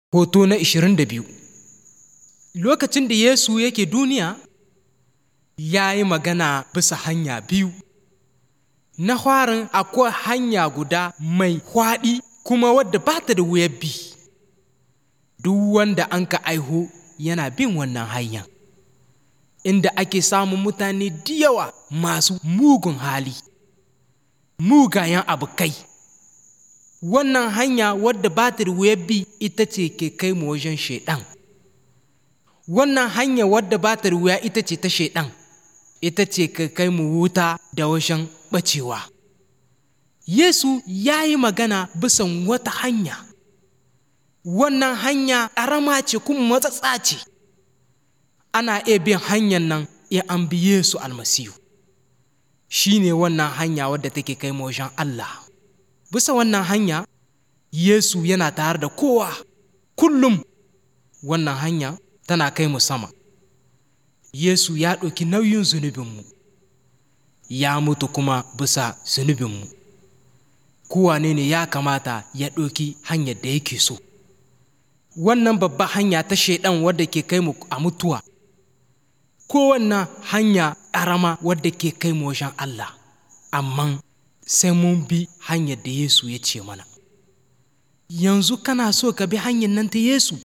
Hoto na 22 Lokacin da Yesu yake duniya, ya yi magana bisa hanya biyu. Na farin akwai hanya guda mai hwaɗi kuma wadda ba ta da wuyar bi. Duk wanda an ka aiho yana bin wannan hanya. Inda ake samun mutane da yawa masu mugun hali, mugayen abokai. wannan hanya wadda ba ta da wuyar bi ita ce ke kai mu wajen shaiɗan wannan hanya wadda ba ta da wuya ita ce ta shaiɗan ita ce ke kai mu wuta da wajen ɓacewa yesu ya yi magana bisan wata hanya wannan hanya ƙarama ce kuma matsatsa ce ana iya bin hanyar nan in an bi yesu almasihu shi ne wannan hanya wadda take kai mu wajen allah bisa wannan hanya Yesu yana tare da kowa kullum wannan hanya tana kai mu sama Yesu ya ɗauki nauyin zunubinmu ya mutu kuma bisa zunubinmu kowane ne ya kamata ya ɗauki hanyar da yake so wannan babba hanya ta shaidan wadda ke kai mu a mutuwa kowanne hanya ƙarama wadda ke kai mu wajen Allah amma sai mun bi hanyar da Yesu ya ce mana. Yanzu kana so ka bi hanyar nan ta Yesu?